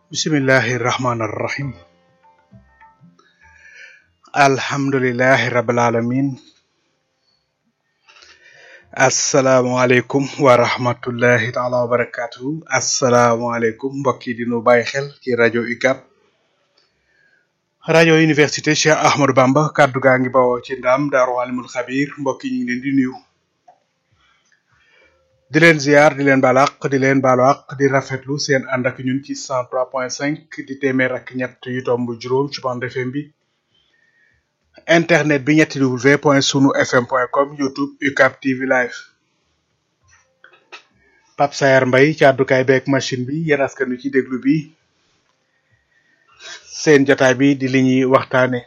bismillahi rahmaani rahim alhamdulilahi rabil alamin asalaamualeykum wa rahmatullahi taala wa barakatuhu asalaamualeykum mbokk yi dinu bàyyi xel ci rajo UCAB rajo université Cheikh Ahmadou Bamba kàddu gaa ngi bawoo ci ndam daaru alimul xabir mbokk yi ñu ngi leen di nuyu di leen ziar di leen baal àq di leen baalu àq di rafetlu seen ànd ak ñun ci 103.5 di téeméer ak ñett yu tomb juróom ci bande FM bi internet bi ñetti w point sunu fm point com youtube UCAB TV live Pape Sayar Mbaye ci àddukaay beeg machine bi yéen askan wi ci déglu bi seen jotaay bi di li ñuy waxtaane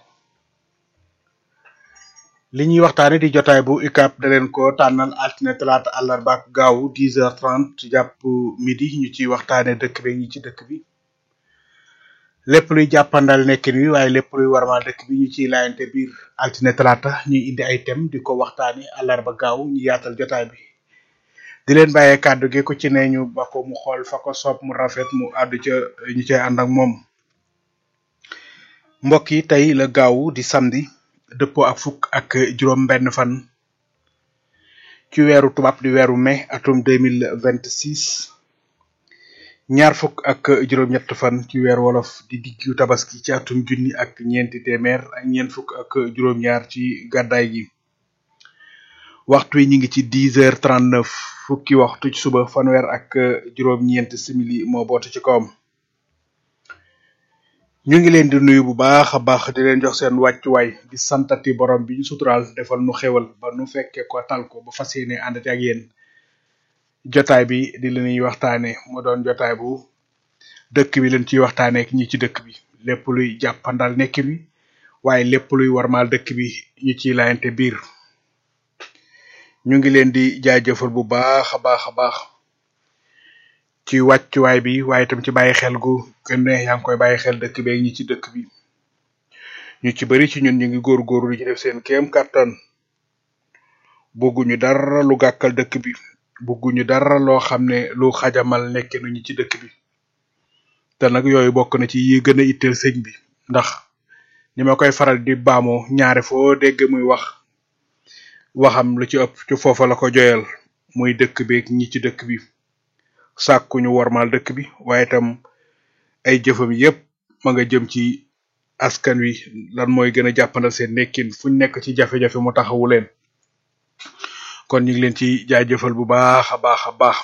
li ñuy waxtaane di jotaay bu UCAB da leen ko tànnal altine talaata àllarba ak gaawu 10h30 jàpp midi ñu ciy waxtaane dëkk bi ñi ci dëkk bi lépp luy jàppandal nekkin wi waaye lépp luy warmal dëkk bi ñu ciy laayante biir altine talaata ñuy indi ay thème di ko waxtaane àllarba gaaw ñu yaatal jotaay bi di leen bàyyee kàddu gi ku ci ne ñu ba ko mu xool fa ko soob mu rafet mu àddu ca ñu cay ànd ak moom mbokk yi tey la gaawu di samedi dëppoo ak fukk ak juróom benn fan ci weeru tubaab di weeru mai atum deux mille vingt six ñaar fukk ak juróom-ñett fan ci weeru wolof di diggu tabaski ci atum junni ak ñeenti téeméer ak ñeent fukk ak juróom-ñaar ci gàddaay gi waxtu yi ñu ngi ci dix heures trente neuf fukki waxtu ci suba fanweer ak juróom-ñeent simili moo boote ci kawam. ñu ngi leen di nuyu bu baax a baax di leen jox seen wàccuwaay di santati borom bi ñu suturaal defal nu xewal ba nu fekkee ko tal ko ba fas yéene àndati ak yéen jotaay bi di la ñuy waxtaane mu doon jotaay bu dëkk bi leen ciy waxtaane ak ñi ci dëkk bi lépp luy jàppandal nekkin wi waaye lépp luy warmaal dëkk bi ñu ciy laayante biir ñu ngi leen di jaajëfal bu baax a baax a baax ci wàccuwaay bi waaye itam ci bàyyi xel gu gën ne yaa ngi koy bàyyi xel dëkk bi ak ñi ci dëkk bi ñu ci bari ci ñun ñu ngi góorgóorlu di ci def seen kéem kàttan bëgguñu dara lu gàkkal dëkk bi bëgguñu dara loo xam ne lu xajamal nekkinu ñi ci dëkk bi te nag yooyu bokk na ci yi gën a itteel sëñ bi ndax ni ma koy faral di baamoo ñaare foo dégg muy wax waxam lu ci ëpp ci foofa la ko joyal muy dëkk bi ak ñi ci dëkk bi sàkkuñu wormaal dëkk bi waaye itam ay jëfam yépp ma nga jëm ci askan wi lan mooy gën a jàppandal seen nekkin fuñ nekk ci jafe-jafe mu taxawu leen kon ñu ngi leen ci jaajëfal bu baax a baax a baax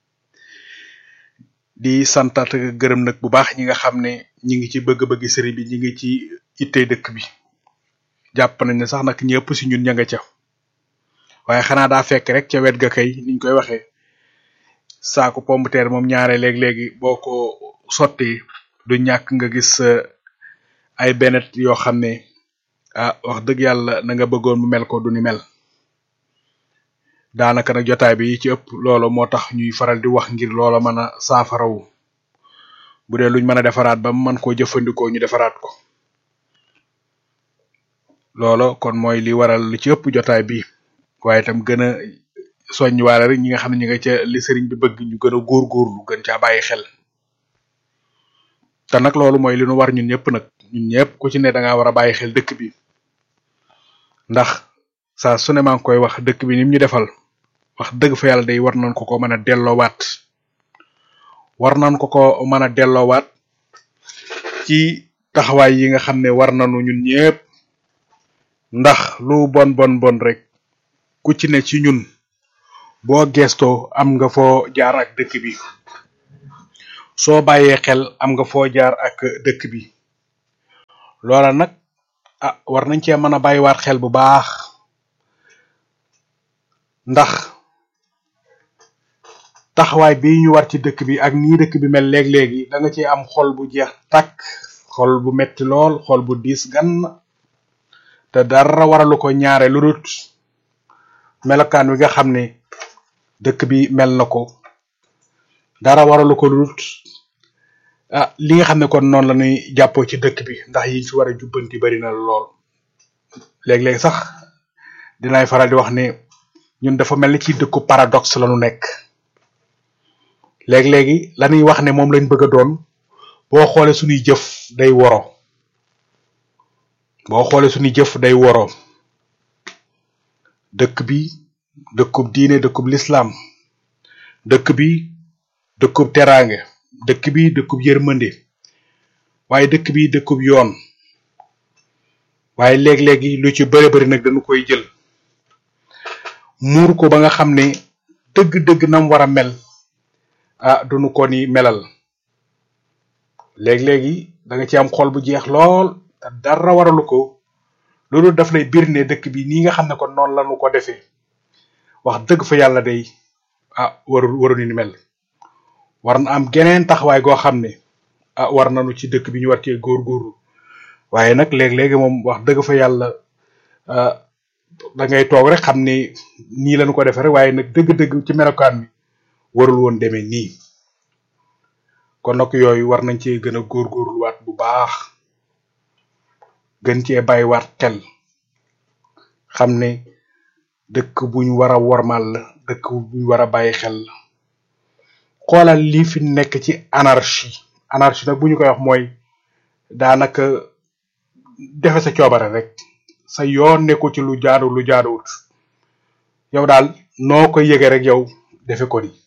di santat gërëm nag bu baax ñi nga xam ne ñi ngi ci bëgg-bëgg sëriñ bi ñi ngi ci ittey dëkk bi jàpp nañ ne sax nag ñëpp si ñun ña nga ca waaye xanaa daa fekk rek ca wet ga kay niñ koy waxee saako pomme de terre moom ñaare léeg-léegi boo ko sottee du ñàkk nga gis ay benet yoo xam ne ah wax dëgg yàlla na nga bëggoon mu mel ko du ni mel daanaka nag jotaay bi ci ëpp loolu moo tax ñuy faral di wax ngir loola mën a saafarawu bu dee luñ mën a defaraat ba mën koo jëfandikoo ñu defaraat ko loolo kon mooy li waral li ci ëpp jotaay bi waaye itam gën a soññ waale rek ñi nga xam ne ñi nga ca li sëriñ bi bëgg ñu gën a góorgóorlu gën caa bàyyi xel te nag loolu mooy li nu war ñun ñëpp nag ñun ñëpp ku ci ne da ngaa war a bàyyi xel dëkk bi ndax saa su ne maa ngi koy wax dëkk bi nim ñu defal wax dëgg fa yàlla day war nañ ko ko mën a delloowaat war nañ ko ko mën a delloowaat ci taxawaay yi nga xam ne war nañu ñun ñëpp ndax lu bon bon bon rek ku ci ne ci ñun boo gestoo am nga foo jaar ak dëkk bi soo bàyyee xel am nga foo jaar ak dëkk bi loola nag ah war nañ cee mën a bàyyiwaat xel bu baax ndax taxawaay bi ñu war ci dëkk bi ak nii dëkk bi mel léeg-léegi da nga ci am xol bu jeex takk xol bu metti lool xol bu diis gan te dara waralu ko ñaare lu dut melokaan wi nga xam ne dëkk bi mel na ko dara waralu ko lu dut ah li nga xam ne kon noonu la ñuy jàppoo ci dëkk bi ndax yi fi war a jubbanti bari na lool léeg-léeg sax dinaay faral di wax ne ñun dafa mel ni ci dëkku paradoxe la ñu nekk léeg-léegi la ñuy wax ne moom lañ bëgg a doon boo xoolee suñuy jëf day woro boo xoolee suñuy jëf day woro dëkk bi dëkkub diine dëkkub lislaam dëkk bi dëkkub teraange dëkk bi dëkkub yërmande waaye dëkk bi dëkkub yoon waaye léeg-léegi lu ci bëri bëri nag dañu koy jël muur ko ba nga xam ne dëgg-dëgg nam war a mel ah duñu ko ni melal léeg-léegi da nga ci am xol bu jeex lool te dara waralu ko loolu daf lay bir ne dëkk bi nii nga xam ne kon noonu lañu ko defee wax dëgg fa yàlla day ah waru waru ni mel war na am geneen taxawaay goo xam ne ah war nañu ci dëkk bi ñu war cee góorgóorlu waaye nag léeg-léegi moom wax dëgg fa yàlla da ngay toog rek xam ni nii lañu ko defee rek waaye nag dëgg-dëgg ci melokaan bi warul woon demee nii kon nag yooyu war nañ cee gën a góorgóorluwaat bu baax gën cee bàyyiwaat xel xam ne dëkk buñ war a wormal la dëkk buñ war a bàyyi xel la xoolal lii fi nekk ci anarchie anarchie nag bu ñu koy wax mooy daanaka defe sa coobare rek sa yoon nekku ci lu jaadu lu jaaduwut yow daal noo ko yëge rek yow defe ko ni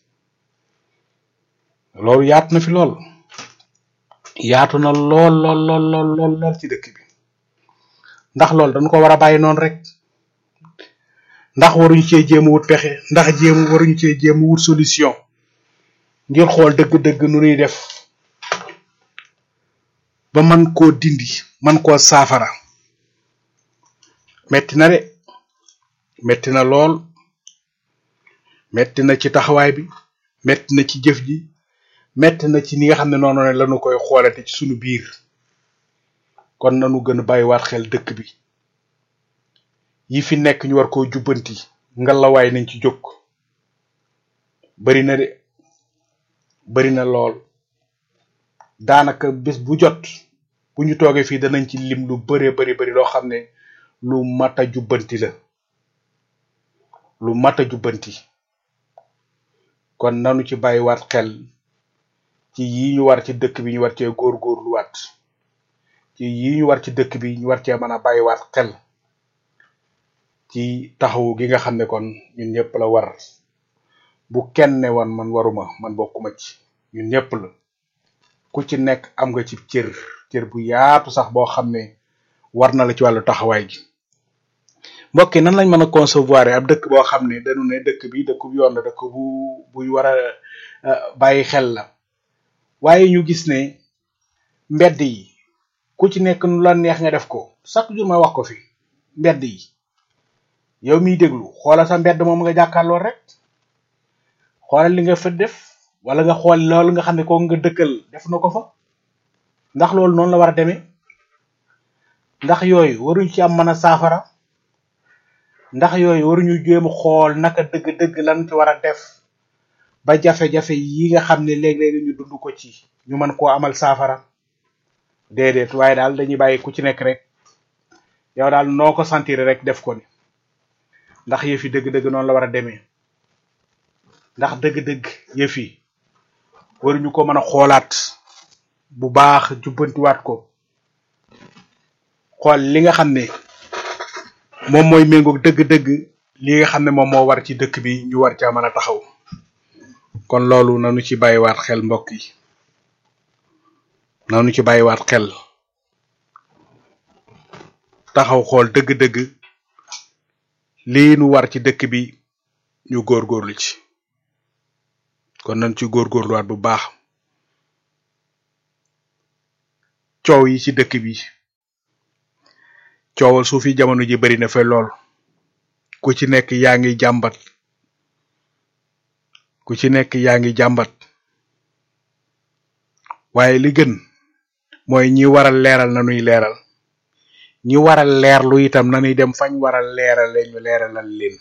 loolu yaatu na fi lool yaatu na lool lool lool lool lool lool ci dëkk bi ndax loolu dañu ko war a bàyyi noonu rek ndax waruñu cee jéem a wut pexe ndax jéem waruñu cee jéem a wut solution ngir xool dëgg-dëgg nu ñuy def ba man koo dindi man koo saafara metti na de metti na lool metti na ci taxawaay bi metti na ci jëf ji metti na ci ni nga xam ne noonu ne lañu koy xoolate ci sunu biir kon nanu gën a bàyyiwaat xel dëkk bi yi fi nekk ñu war koo jubbanti ngalawaay nañ ci jóg bari na de bari na lool daanaka bés bu jot bu ñu toogee fii danañ ci lim lu bëree bari bari loo xam ne lu mat a jubbanti la lu mat a jubbanti kon nanu ci bàyyiwaat xel ci yi ñu war ci dëkk bi ñu war cee góorgóorluwaat ci yi ñu war ci dëkk bi ñu war cee mën a bàyyiwaat xel ci taxawu gi nga xam ne kon ñun ñëpp la war bu kenn ne woon man waruma man bokkuma ci ñun ñëpp la ku ci nekk am nga ci cër cër bu yaatu sax boo xam ne war na la ci wàllu taxawaay gi mbokk yi nan lañ mën a concevoir ab dëkk boo xam ne dañu ne dëkk bi dëkk bu yoon la dëkk bu buy war a bàyyi xel la waaye ñu gis ne mbedd yi ku ci nekk nu la neex nga def ko chaque jour ma wax ko fi mbedd yi yow miy déglu xoolal sa mbedd moom nga jàkkaarloo rek xoolal li nga fa def wala nga xool loolu nga xam ne ko nga dëkkal def na ko fa ndax loolu noonu la war a demee ndax yooyu waruñ ci am mën a saafara ndax yooyu waruñu jéem xool naka dëgg-dëgg lan ci war a def ba jafe-jafe yi nga xam ne léeg-léeg ñu dund ko ci ñu mën koo amal saafara déedéet waaye daal dañuy bàyyi ku ci nekk rek yow daal noo ko sentir rek def ko ni ndax yëf yi dëgg-dëgg noonu la war a demee ndax dëgg-dëgg yëf yi waruñu ko mën a xoolaat bu baax jubbantiwaat ko xool li nga xam ne moom mooy méngoog dëgg-dëgg li nga xam ne moom moo war ci dëkk bi ñu war caa mën a taxaw kon loolu nanu ci bàyyiwaat xel mbokk yi nanu ci bàyyiwaat xel taxaw xool dëgg-dëgg lii nu war ci dëkk bi ñu góorgóorlu ci kon nañ ci góorgóorluwaat bu baax coow yi ci dëkk bi coowal suufi jamono ji bari na fa lool ku ci nekk yaa ngi jàmbat ku ci nekk yaa ngi jàmbat waaye li gën mooy ñi waral leeral na nuy leeral ñi waral leerlu itam nanuy dem fañ waral leerale ñu leeralal leen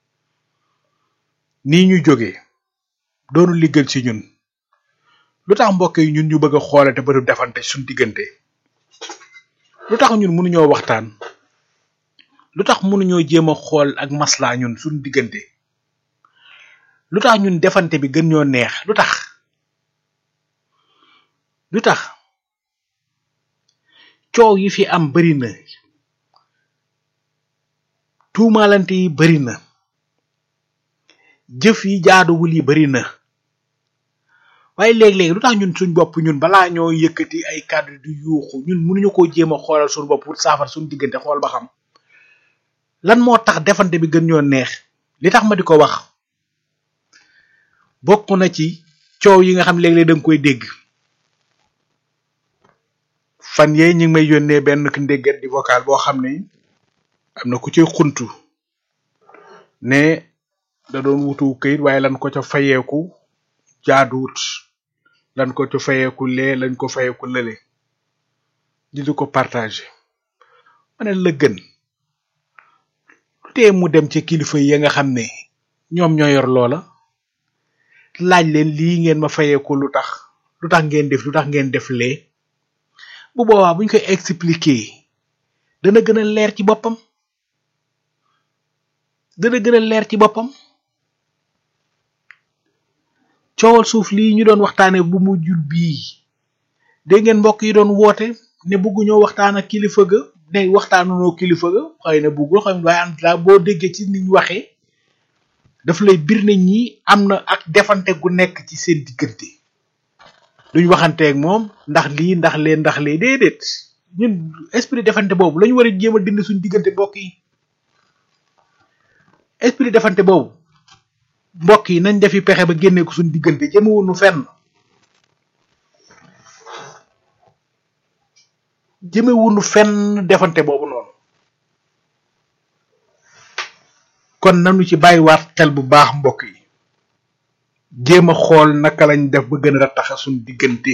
nii ñu jóge doonu liggal ci ñun lu tax mbokk yi ñun ñu bëgg a xoolate ba du defante suñ diggante lu tax ñun mënuñoo waxtaan lu tax mënuñoo jéem a xool ak maslaa ñun suñ diggante lu tax ñun defante bi gën ñoo neex lu tax lu tax coow yi fi am bari na tuumaalante yi bari na jëf yi jaaduwul yi bari na waaye léeg-léeg lu tax ñun suñ bopp ñun balaa ñoo yëkkati ay kàddu di yuuxu ñun mënuñu koo jéem a xoolal suñu bopp pour saafara suñu diggante xool ba xam lan moo tax defante bi gën ñoo neex li tax ma di ko wax bokk na ci coow yi nga xam léeg-léeg da nga koy dégg fan yee ñu ngi may yónnee benn ndéggat di vocal boo xam ne am na ku ci xuntu ne da doon wutu këyit waaye lan ko ca fayeeku jaaduwut lan ko ca fayeeku lee lañ ko fayeeku lële di di ko partager ma ne la gën lu tee mu dem ci kilifa yi nga xam ne ñoom ñoo yor loola laaj leen lii ngeen ma fayeeku lu tax lu tax ngeen def lu tax ngeen def lee bu boobaa buñ koy expliquer dana gën a leer ci boppam dana gën a leer ci boppam coowal suuf lii ñu doon waxtaane bu mu jul bii dégg ngeen mbokk yi doon woote ne bëgguñoo waxtaan ak kilifa ga ne waxtaanunoo kilifa ga xëy na bëggul xam waaye en tout cas boo déggee ci ni ñu waxee daf lay bir ne ñi am na ak defante gu nekk ci seen diggante duñ waxanteeg moom ndax lii ndax lee ndax lee déedéet ñun esprit defante boobu lañu war a jéem a dindi suñ diggante mbokk yi esprit defante boobu mbokk yi nañ defi pexe ba génne ko suñ diggante jëmewunu fenn jëmewunu fenn defante boobu noonu kon nanu ci bàyyiwaat xel bu baax mbokk yi jéem a xool naka lañ def ba gën a rattaxa suñ diggante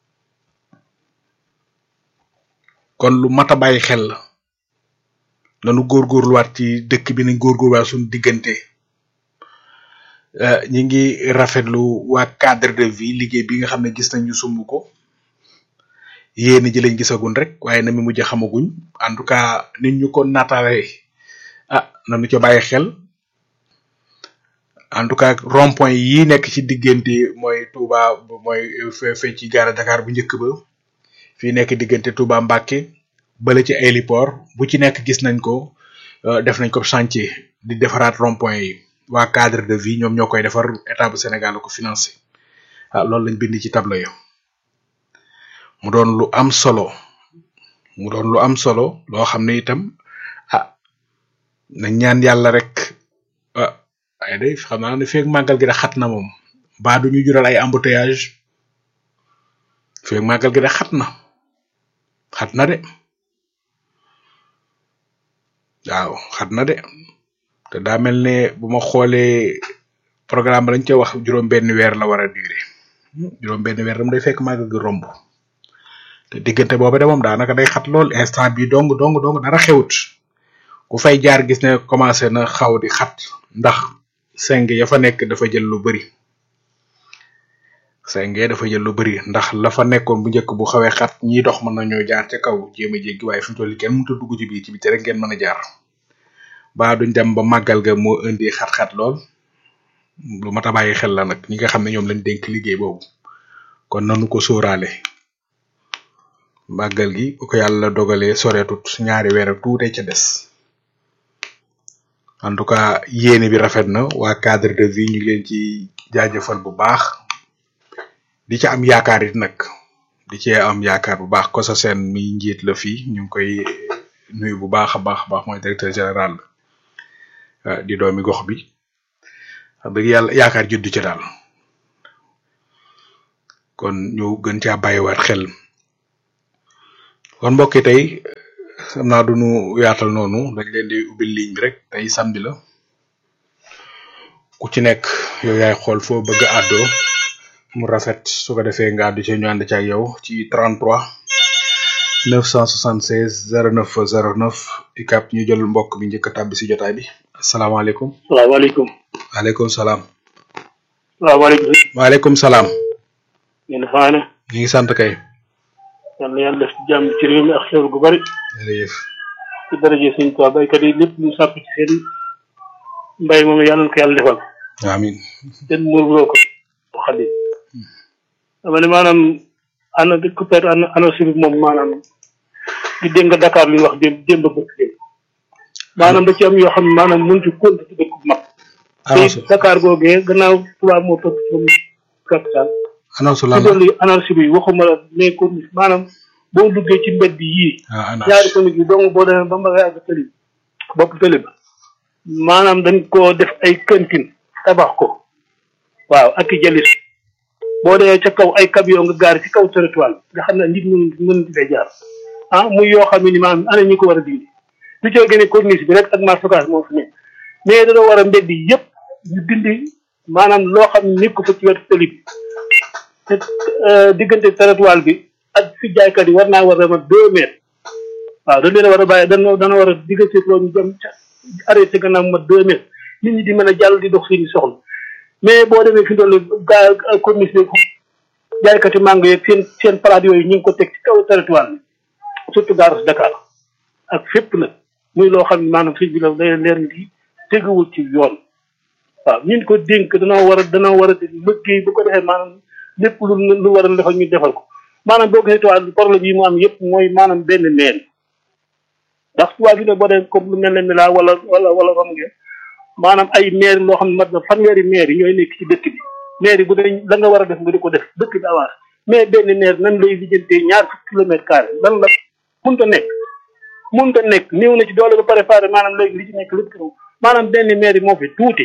kon lu mat a bàyyi xel la nanu góorgóorluwaat ci dëkk bi nañ góorgóorluwaat suñ diggante ñi ngi rafetlu waa cadre de vie liggéey bi nga xam ne gis nañu sumb ko yéen ji lañ gisagun rek waaye na mi mujj xamaguñ en tout cas nit ñu ko natale ah nanu ca bàyyi xel en tout cas rond point yi nekk ci diggante mooy Touba mooy fe ci gaara Dakar bu njëkk ba fii nekk diggante Touba Mbacké bala ci aéroport bu ci nekk gis nañ ko def nañ ko chantier di defaraat rond point yi waa cadre de vie ñoom ñoo koy defar état bu Sénégal la ko financé ah loolu lañ bind ci tableau yo mu doon lu am solo mu doon lu am solo loo xam ne itam ah nañ ñaan yàlla rek ah ay day xam naa ne feeg màggal gi da xat na moom baa du ñu jural ay embouteillage feeg màggal gi da xat na xat na de waaw xat na de te daa mel ne bu ma xoolee programme ba lañ ca wax juróom benn weer la war a durer juróom benn weer dam day fekk màggal gi romb te diggante booba de moom daanaka day xat lool instant bi dong dong dong dara xewut ku fay jaar gis ne commencé na xaw di xat ndax seng ya fa nekk dafa jël lu bari seng ya dafa jël lu bari ndax la fa nekkoon bu njëkk bu xawee xat ñiy dox mën nañoo jaar ca kaw jéem a jéggi waaye fi mu toll kenn mënut a dugg ci biir ci biti rek ngeen mën a jaar ba duñ dem ba màggal ga moo indi xat-xat lool lu mat a bàyyi xel la nag ñi nga xam ne ñoom lañ dénk liggéey boobu kon nanu ko sóoraale màggal gi bu ko yàlla dogalee soreetut ñaari weer ak tuute ca des en tout cas yéene bi rafet na waa cadre de vie ñu ngi leen ci jaajëfal bu baax di ca am yaakaar it nag di cee am yaakaar bu baax ko sa seen mi njiit la fii ñu ngi koy nuyu bu baax a baax a baax mooy directeur général di doomi gox bi wax dëgg yàlla yaakaar juddu ci daal kon ñu gën caa bàyyiwaat xel kon mbokki tey xam naa duñu yaatal noonu dañ leen di ubbil ligne bi rek tey samedi la ku ci nekk yow yaay xool foo bëgg a àddoo mu rafet su ko defee nga àddu ci ñu ànd ci ak yow ci 33 976 09 09 ikap ñu jël mbokk bi njëkk a tàbbi si jotaay bi asalaamaaleykum salaamaaleykum. waaleykum salaam salaamaaleykum. waaleykum salaam ngeen faane. ñu ngi sant kay yal na yàlla def jàmm ci réew mi ak xéwal gu bari. jërëjëf ci daraje suñ toit baykat yi lépp ñu sàpp ci seen mbay moom yàlla na ko yàlla defal. amin seen muurloo ko xadi dama ne maanaam ana découverte ana ANACIM moom maanaam di dégg nga Dakar li wax démb démb bëgg démb maanaam da ci am yoo xam ne maanaam mënut a compte ci dëkk bu mag annonce te Dakar googee gannaaw tubaab moo topp ci capital annonce ci lan la dolli anarchie bi waxuma la mais ko maanaam boo duggee ci mbedd yii ah annonce ñaari famille yi dong boo demee ba mbaga yàgg tëli bopp tëli ba maanaam dañ koo def ay kantin tabax ko waaw ak i jalis boo demee ca kaw ay camion nga gaar ci kaw territoire bi nga xam ne nit mën mën di fay jaar ah muy yoo xam ne ni maanaam ana ñi ko war a dindi lu coo gën a corniche bi rek ak marché Ocass moo fi nekk mais dañoo war a mbedd yi yëpp ñu dindi maanaam loo xam ne nekk ko fa ci wetu tëli bi te euh, diggante territoire bi ak fi jaaykat yi war naa war a ma deux mètres waaw dañ leen a war a bàyyi dana dana war a diggante loolu ñu dem ca arrêté gannaaw ma deux mètres nit ñi di mën a jàll di dox seeni soxla mais boo demee fi doon gaa commission bi jaaykati mango yeeg seen seen palaat yooyu ñu ngi ko teg ci kaw territoire bi surtout gaaru Dakar ak fépp nag muy loo xam ne maanaam sëñ bi la day leer ni teguwul ci yoon waaw ñun ko dénk danoo war a danoo war a di liggéey bu ko defee maanaam lépp lu lu war a defal ñu defal ko maanaam boo gisee tubaab problème yi mu am yëpp mooy maanaam benn meen ndax tubaab yi ne boo dee comme lu mel ne Mila wala wala wala rom ngeen maanaam ay maire loo xam ne mat na fanweeri maire yi ñooy nekk ci dëkk bi maire yi bu dee la nga war a def nga di ko def dëkk bi avance mais benn maire nan lay lijjantee ñaar fukki kilomètre carré lan la mënut a nekk mënut a nekk néew na ci doole ba préparé maanaam léegi li ci nekk lépp maanaam benn maire yi moo fi tuuti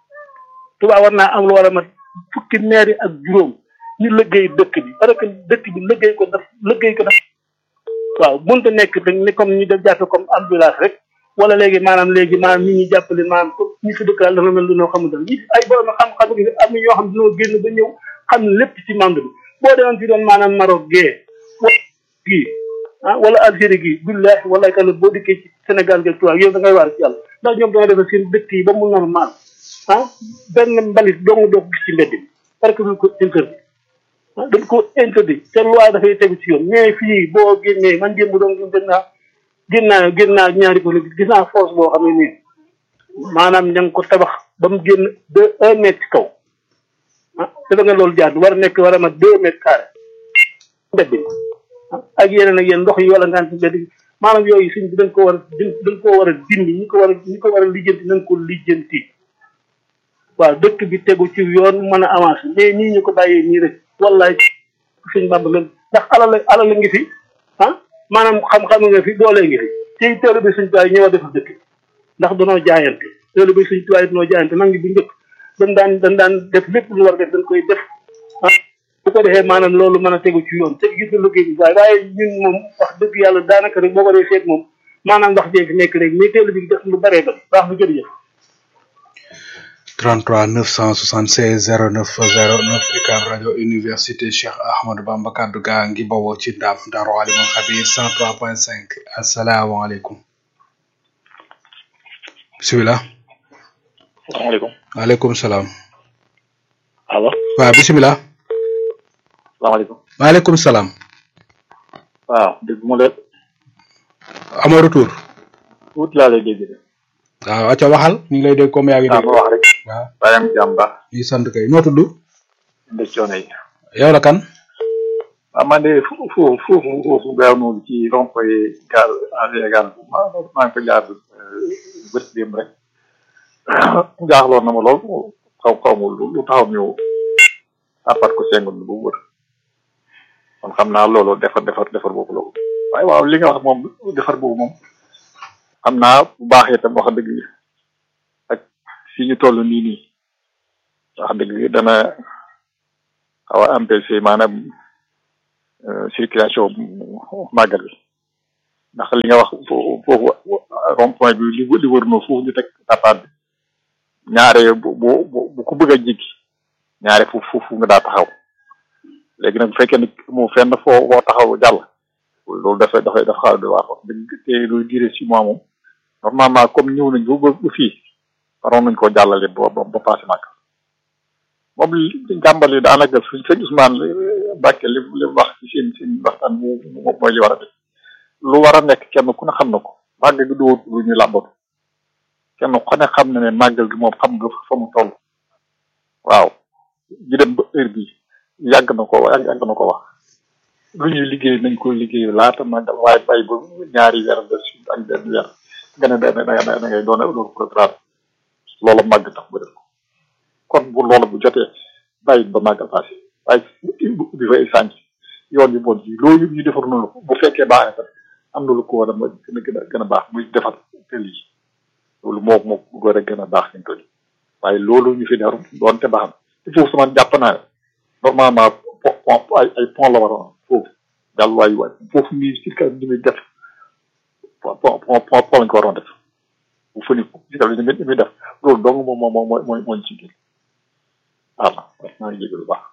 tubaab war naa am lu war a mat fukki maire yi ak juróom ñu liggéey dëkk bi parce que dëkk bi liggéey ko daf liggéey ko daf waaw mënut a nekk dañ ne comme ñu def jàppe comme ambulance rek wala léegi maanaam léegi maanaam ñi ñuy jàppale maanaam ko ñi fi dëkk daal dafa mel lu noo xamante ne ay borom xam-xam yi am na ñoo xam ne dañoo génn ba ñëw xam lépp ci monde bi boo demoon fi doon maanaam Maroc gee wala gii ah wala Algérie gii billahi wala kala boo dikkee ci Sénégal gi tubaab yow da ngay waar ci yàlla ndax ñoom dañoo defal seen dëkk yi ba mu normal ah benn mbalit dong doo ko gis ci mbedd bi parce que duñ ko interdit ah dañ ko interdit te loi dafay tegu ci yoon mais fii boo génnee man démb doon dem naa gén naa gén naa ñaari ko gis naa force boo xam ne nii maanaam ña ngi ko tabax ba mu génn deux un mètre ci kaw ah dafa nga loolu jaar war a nekk war a mat deux mètres carré mbedd bi ah ak yeneen ak yeneen ndox yi wala ngaan ci mbedd bi maanaam yooyu suñ bi dañ ko war a dañ ko war a dindi ñi ko war a ñi ko war a lijjanti nañ ko lijjanti waaw dëkk bi tegu ci yoon mën a avancé mais nii ñu ko bàyyee nii rek wallaay suñ bàmb nga ndax alal alal ngi fi ah maanaam xam-xam nga fi doole ngi fi tey teelu bi suñ tuwaay ñëw a defar dëkk ndax danoo jaayante teelu bi suñ tuwaay danoo jaayante mag ngi bu njëkk dañ daan dañ daan def lépp lu war a def dañ koy def ah bu ko defee maanaam loolu mën a tegu ci yoon te gis nga liggéey bi waaye waaye ñun moom wax dëgg yàlla daanaka rek boo ko dee seet moom maanaam wax jee fi nekk rek mais teelu bi def lu baree ba baax bu jërëjëf 33 976 09 09 UCAB rajo université Cheikh Ahmadou Bamba kaddu gaa ngi bawoo ci ndam Daaru Alimul Xabir 103.5 asalaamaaleykum bisimilah salaamaaleykum waaleykum salaam allo waaw bisimilah salaamaaleykum waaleykum salaam waaw dégg mu leen amoo retour tuuti laa lay dégg de waaw acca waxal ñu ngi lay dégg comme yaa ngi waaw dégg ma wax rek waaw bàyyi am jàmm baax ñu sant kay noo tudd nde coono yi yow la kan waaw man de foofu foofu foofu foofu gaaw noonu ci rond point gaal AG gaal maa maa ngi ko jaar bët démb rek jaaxloon na ma lool xaw xaw ma lu lu taxaw ñëw àppat ko sengun bi bu wër kon xam naa loolu defar defar defar boobu loolu waaye waaw li nga wax moom defar boobu moom xam naa bu baaxee tam wax dëgg ak fi ñu toll nii nii wax dëgg dana xaw a empêcher maanaam euh, circulation màggal bi ndax li nga wax fo- foofu rond point bi li li wër noo foofu ñu teg tapaat bi ñaare bu bu bu bu ko bëgg a jéggi ñaare foofu foofu nga daa taxaw léegi nag bu fekkee ne mu fenn foo foo taxaw jàll loolu dafay dafay dafa xaw a doy waar wax dëgg te luy duré six mois moom normalement comme ñëw nañ ba ba fii waroon nañ koo jàllale ba ba ba passé màgg moom li jàmbal yi daanaka suñ sëñ Ousmane Mbacke li li mu wax ci seen seen waxtaan mu mu mooy li war a def lu war a nekk kenn ku ne xam na ko màggal gi doo lu ñu làmbatu kenn ku ne xam na ne màggal gi moom xam nga fa mu toll waaw ji dem ba heure bi yàgg na ko yàgg yàgg na ko wax lu ñuy liggéey nañ ko liggéey laata màggal waaye bay ba ñaari weer des ak benn weer nga ne da da da ngay doon doon programme loola màgg tax ba def ko kon bu loola bu jotee bàyyi ba màggal passé waaye bi fay sànc yoon yu bon yi loolu ñu defar noonu bu fekkee baax na tam am na lu ko war a gën a gën a gën a baax muy defar tël yi loolu moo moo war a gën a baax ñu toll waaye loolu ñu fi defar doonte baax na te foofu sama jàpp naa ne normalement pont ay ay pont la war a foofu daal waay waay foofu nii si ka ni muy def pont pont pont pont lañ ko waroon def bu fëni ko si ka ni muy ni muy def loolu dong moom moo moo mooy mooy ci génn voilà maa ngi jégalu baax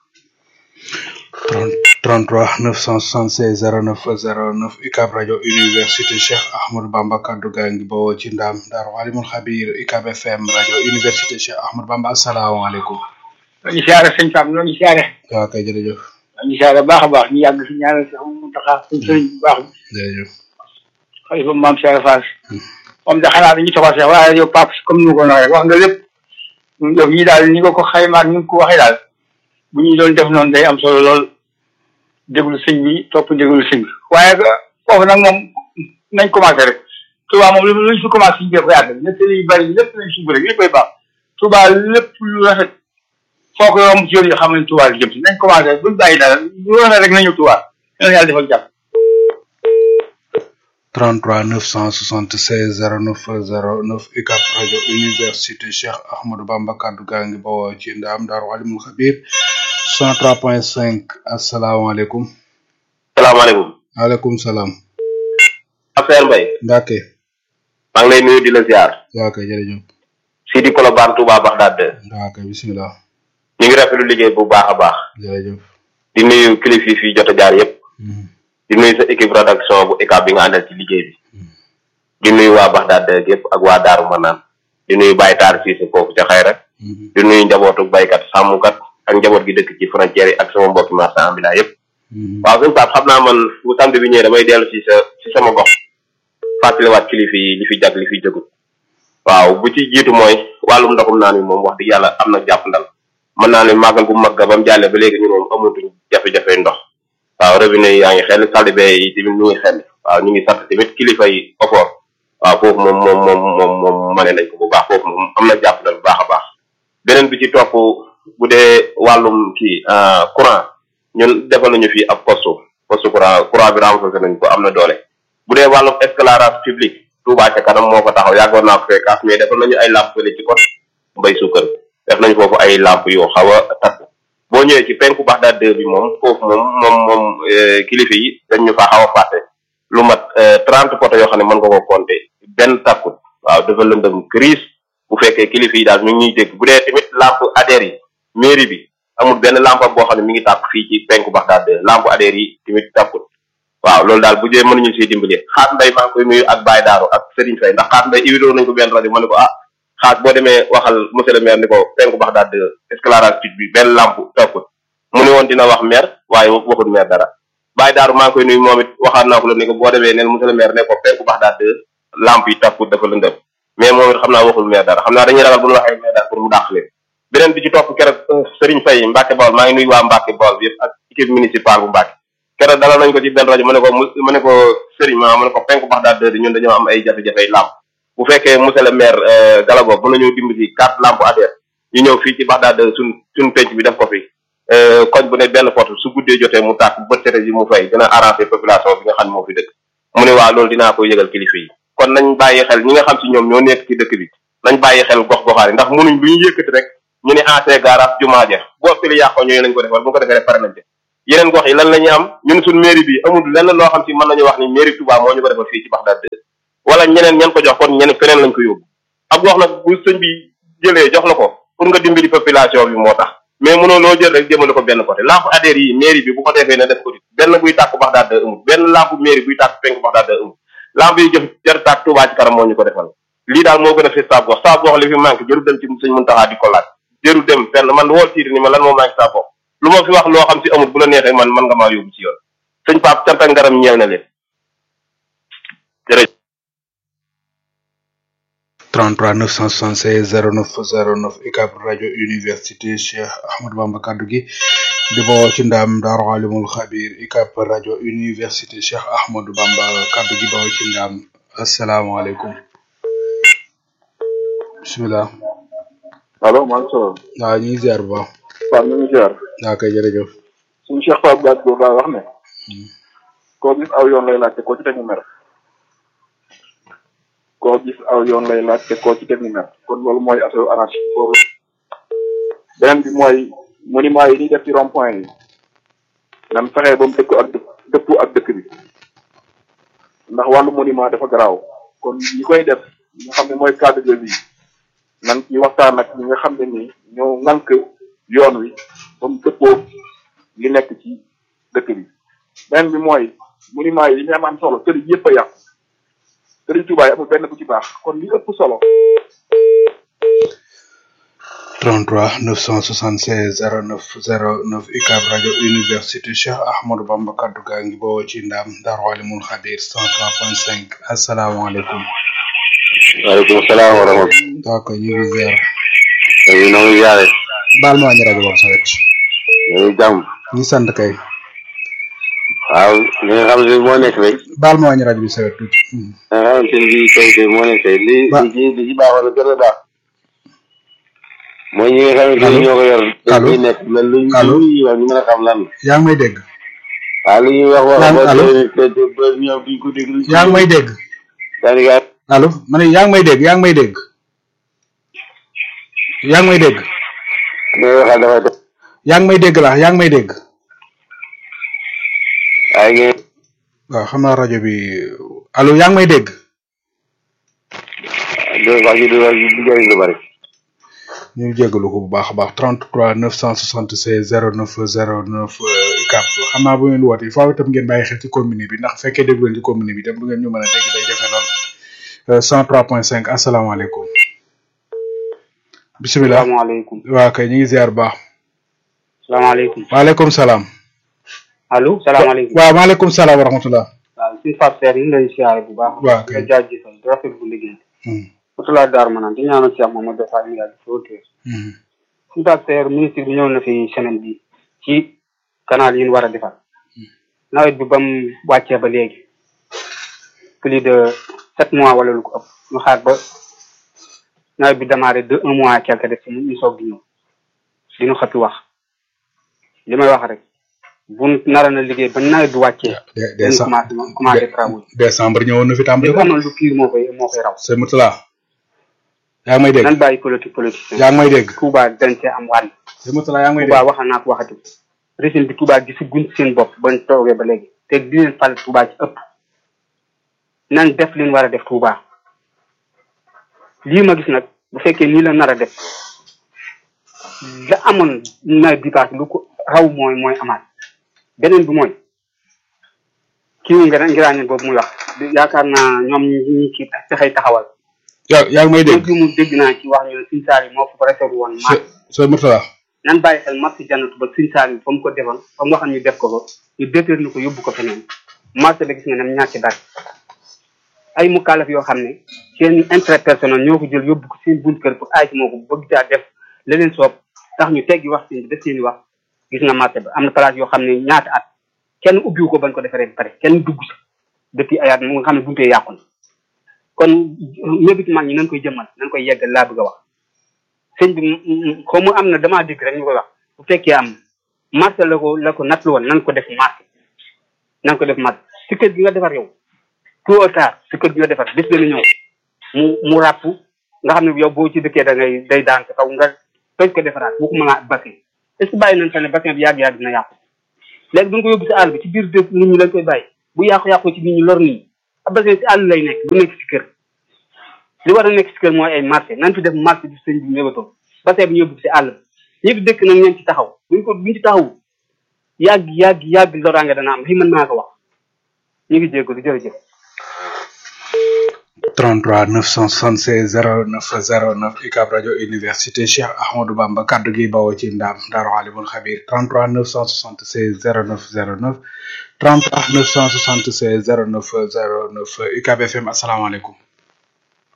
33 976 09 09 UCAB rajo université Cheikh Ahmadou Bamba kaddu gaa ngi bawoo ci ndaam Daaru Alimul Xabir UCAB FM rajo université Cheikh Ahmadou Bamba asalaamaaleykum. ñoo ngi siyaare sëñ Fam ñoo ngi siyaare. waaw kay jërëjëf. ñoo ngi siyaare baax a baax ñu yàgg si ñaanal si xam mu taxaa suñ sëriñ bu baax bi. jërëjëf. xalifa maam Cheikh Fass. moom de xanaa dañuy toxal sax waaye yow Pape comme ni ma ko waxee wax nga lépp. yow ñii daal ni nga ko xaymaa ni nga ko waxee daal bu ñuy doon def noonu day am solo lool déglu sëñ bi topp déglu sëñ bi waaye foofu nag moom nañ commencé rek Touba moom lu luñ fi commencé suñu def yàgg ñett yi bari lépp lañ suñu rek léppay baax Touba lépp lu rafet foo ko yomb ci yoon yi xam ne Touba li jëm si nañ commencé buñ bàyyi dara lu rafet rek nañu Touba yàlla yàlla defal jàpp 33 976 09 09 UCAB rajo université Cheikh Ahmadou Bamba kaddu gaa ngi bawoo ci ndaam Daaru Alimul Xabir 103.5 asalaamaaleykum. salaamaaleykum. waaleykum salaam. affaire Mbaye. Mbacke. maa ngi lay nuyu di la ziar. waaw kay jërëjëf. Sidi Kolobane Touba Bagdad. waaw kay bisimilah. ñu ngi rafetlu liggéey bu baax a baax. jërëjëf. di nuyu kilifa yi fi jot a jaar yëpp. di nuyu sa équipe rédaction bu UCAB bi nga àndal ci liggéey bi. di nuyu waa Bagdad yëpp ak waa Daaru Manaan. di nuyu Baye Taar Cissé foofu ca xayra. di nuyu njabootu baykat sàmmkat ak njaboot gi dëkk ci frontière yi ak sama mbokki marchand ambulant yëpp. waaw sëñ Pape xam naa man bu samedi bi ñëwee damay dellu ci sa ci sama gox. fàttaliwaat kilifa yi li fi jag li fi jëgut. waaw bu ci jiitu mooy wàllum ndoxum naan mi moom wax dëgg yàlla am na jàpp ndal mën naa ne màggal bu mag ga ba mu jàllee ba léegi ñu moom amatuñ jafe-jafe ndox waaw robinet yi yaa ngi xel saldibe yi tamit ñu ngi xel waaw ñu ngi sant tamit kilifa yi ofoor waaw foofu moom moom moom moom moom mane nañ ko bu baax foofu moom am na jàpp ndal bu baax a baax beneen bi ci topp bu dee wàllum kii courant ñun defal nañu fii ab poste poste courant courant bi renforcé nañ ko am na doole bu dee wàllum éclairage public Touba ca kanam moo ko taxaw yàggoon naa ko fekkaas mais defal nañu ay lamp fële ci kot mbay suukar def nañ foofu ay lamp yoo xaw a takku boo ñëwee ci penku Baxdaad deux bi moom foofu moom moom moom kilifa yi dañ ñu faa xaw a fàtte lu mat trente poto yoo xam ne mën nga ko compter benn takkut waaw dafa lëndëm crise bu fekkee kilifa yi daal ñu ngi ñuy dégg bu dee tamit lamp ADER yi mairie bi amul benn lampe boo xam ne mi ngi tàkk fii ci penku Baxdaad deux lamp ADER yi tamit takkut waaw loolu daal bu dee mënuñu siy dimbali xaas mbay maa ngi koy nuyu ak Baye Daaru ak Serigne Faye ndax xaas mbay iwidoo nañ ko benn rajo ma ne ko ah xaas boo demee waxal monsieur le maire ni ko penku Baxdaad de éclairage public bi benn lampe takkut mu ne woon dina wax maire waaye waxul maire dara Baye Daaru maa ngi koy nuyu moom it waxaat naa ko la ni ko boo demee neen monsieur le maire ne ko penku Baxdaad de lampe yi takkut dafa lëndëm mais moom it xam naa waxul maire dara xam naa dañuy ragal bu ñu waxee maire dara pour mu dàq leen beneen bi ci topp keroog Serigne Faye Mbacke Bawol maa ngi nuyu waa Mbacke Bawol bi yëpp ak équipe municipale bu Mbacke keroog dalal nañ ko ci benn rajo ma ne ko ma ne ko Serigne ma ma ne ko penku Baxdaad de ñun dañoo am ay jafe-jafe lamp bu fekkee monsieur le maire Galago mën nañoo dimbali quatre lampe ADER ñu ñëw fii ci Baxdaad de suñ suñ penc bi def ko fi koñ bu ne benn porte su guddee jotee mu tàkk bët sete ji mu fay dina arranger population bi nga xam ne moo fi dëkk mu ne waa loolu dinaa ko yëgal kilifa yi kon nañ bàyyi xel ñi nga xam si ñoom ñoo nekk ci dëkk bi nañ bàyyi xel gox goxaar yi ndax mënuñ lu ñu yëkkati rek ñu ne ancien garage jumaa ja boo fili yàqoo ñooyu lañ ko defal bu ko defee rek pare nañ ci yeneen gox yi lan la ñuy am ñun suñ mairie bi amul lenn loo xam si mën nañu wax ni mairie Touba moo ñu ko defal fii ci Baxdaad de wala ñeneen ñen ko jox kon ñeneen feneen lañ ko yóbbu ab gox nag bu sëñ bi jëlee jox la ko pour nga dimbali population bi moo tax mais mënoo loo jël rek jëmale ko benn côté lampe ADER yi mairie bi bu ko defee ne def ko benn buy tàkk Baxdaad de amul benn lampe mairie buy tàkk penk Baxdaad de amul lampe yi jëf jar tàkk Touba ci kanam moo ñu ko defal lii daal moo gën a fi saab gox saab gox li fi manqué jëru dem ci sëñ Muntaxa di ko laaj jëru dem fenn man wool tiiri ni ma lan moo manqué saab gox lu ma fi wax loo xam si amul bu la neexee man man nga maa yóbbu ci yoon sëñ Pape cant ak ngaram ñeel na leen jërëjëf 33 976 09 09 UCAB rajo université Cheikh Ahmadou Bamba kaddu gi di bawoo ci ndam Daaru Alimul Xabir UCAB rajo université Cheikh Ahmadou Bamba kaddu gi bawoo ci ndam asalaamaaleykum bisimilah allo maa ngi solo waaw ñu ngi ziar bu baax waaw ñu ngi ziar waa kay jërëjëf suñu Cheikh Pape Gade boobu daa wax ne koo gis aw yoon lay laajte koo ci teg mu mer koo gis aw yoon lay laajte koo ci teg mu mer kon loolu mooy affaire anarchie boobu beneen bi mooy monument yi ñuy def ci rond point yi nan fexee ba mu dëkk ak dëkk dëpp ak dëkk bi ndax wàllu monument dafa garaaw kon ñi koy def nga xam ne mooy cadre de vie nan ci waxtaan ak ñi nga xam ne nii ñoo ŋànk yoon wi ba mu dëppoo li nekk ci dëkk bi beneen bi mooy monument yi li ñu am am solo tëri yëpp a yàqu tëri Tuubaa yi amul benn bu ci baax kon li ëpp solo 33 976 09 09 UCAB rajo université Cheikh Ahmadou Bamba kaddu gaa ngi bawoo ci ndam Daaru Alimul Xabir 103.5 asalaamaaleykum waaleykum salaam wa rahmatulah. waa kay ñu ngi ziar ñu ngi ziare. baal ma wàññi rajo boobu sa wet ñu ngi jàmm. ñu sant kay waaw li nga xam ne moo nekk rek. baal ma wàññi rajo bi sa wet tuuti Hmm. li nga xamante ni bii tey tey moo nekk tey li Ba- li ci li ci baaxoon na gën a baax. mooy ñi nga xamante Allo? ni ñoo ko yor. Allo? dañ nekk lan lu Allo? lu ñuy wax ñu mën a xam lan la. yaa ngi may dégg waaw li ñuy wax wax Lan- ba allo? te te ba ñoom duñ ko déglu. yaa ngi may dégg daanaka allo ma ne yaa ngi may dégg yaa ngi may dégg yaa ngi may dégg li nga waxal dafay def. yaa ngi may dégg laa yaa ngi may dégg waaye ngeen waaw xam naa rajo bi allo yaa ngi may dégg do wax ji du wax ji du jëriñ lu bari. ñu ngi jégalu ko bu baax a baax 33 976 09 09 UCAB xam naa bu ngeen wootee faaw itam ngeen bàyyi xel ci commune bi ndax bu fekkee déglu leen ci commune bi itam du ngeen ñu mën a dégg day jafe lool Euh, 103.5 asalaamaaleykum bisimilah salaamaaleykum waa kay ñu ngi ziar bu baax salaamaaleykum waaleykum salaam allo salaamaaleykum waaw maaleykum salaam wa rahmatullah waaw suñu Pape Seer ñu ngi lay siyaare bu baax Waaw, kay. nga jaajëfal di rafetlu liggéey Hmm, Mutula Daar ma naan di ñaanal Cheikh Mamadou Defa mi yàgg fi wóotee hmm, suñu Pape Seer ministre bi ñëw na fi semaine bi ci canal yi ñu war a defar nawet bi ba mu wàccee ba léegi plus de sept mois wala lu ko ëpp ñu xaar ba nawet bi démarré de un mois quelque def ñu ñu soog di ñëw dinu xëppi wax li may wax rek bu nara na liggéey ba nawet bi wàccee de- dañu décembre commencé commencé travaux yi décembre ñëwoon na fi tàmbali li ko amoon lu pire moo koy moo koy raw sëñ Moutala yaa ngi may dégg nan bàyyi politique politicien yaa ngi may dégg Touba dañ cee am wàll sëñ Moutala yaa ngi may Touba dégg waxa naa ko waxati régime bi Touba gisu guñ seen bopp bañ toogee ba léegi te di leen fal Touba ci ëpp nan def li ñu war a def Touba lii ma gis nag bu fekkee nii la nar a def la amoon nawet bi paase lu ko raw mooy mooy amaat beneen bi mooy kii wu ngir ngiraañeen boobu muy wax yaakaar naa ñoom ñi ci fexey taxawal yaa yaa ngi may dégg dégg mu dégg naa ci wax ñu ne suñ saar yi moo fa préféré woon maat sëñ Moutala nan bàyyi xel marché jannatu ba suñ saar yi fa mu ko defoon fa mu waxoon ñu def ko ko ñu déterni ko yóbbu ko feneen marché ba gis nga nem ñàkk dara ay mukaalaf yoo xam ne seen intérêt personnel ñoo ko jël yóbbu ko seen bunt kër pour aay moo ko bëgg caa def la leen soob tax ñu teggi wax seen def seen i wax gis nga marché ba am na place yoo xam ne ñaata at kenn ubbiwu ko bañ ko defaree ba pare kenn dugg sa depuis ay at mu nga xam ne buntee yàqu na kon mébit mag ñi nañ koy jëmmal nañ koy yeggal laa bëgg a wax sëñ bi xaw ma am na damaa dégg rek ñu koy wax bu fekkee am marché la ko la ko nattlu woon nan ko def marché nan ko def marché si kër gi nga defar yow tôt ou tard si kër gi nga defar bés dana ñëw mu mu ràpp nga xam ne yow boo ci dëkkee da ngay day daan sa kaw nga toj ko defaraat bu ko mën a bassin est ce que bàyyi nañ fa ne bassin bi yàgg-yàgg dina yàqu léegi bu ñu ko yóbbu si àll bi ci biir dëkk nit ñi lañ koy bàyyi bu yàqu-yàqu ci nit ñi lor nit ñi ab bassin si àll lay nekk du nekk si kër li war a nekk si kër mooy ay marché nan fi def marché bi sëñ bi mébatoon bassin bi ñu yóbbu si àll bi ñëpp dëkk nag ñeen ci taxaw buñ ko buñ ci taxaw yàgg yàgg yàgg loraange dana am lii mën naa ko wax ñu ngi jégalu jërëjëf 33 976 09 09 UCAB rajo université Cheikh Ahmadou Bamba kaddu gi bawoo ci ndaam Daaru Alimul Xabir 33 976 09 09 33 976 09 09 UCAB FM asalaamaaleykum.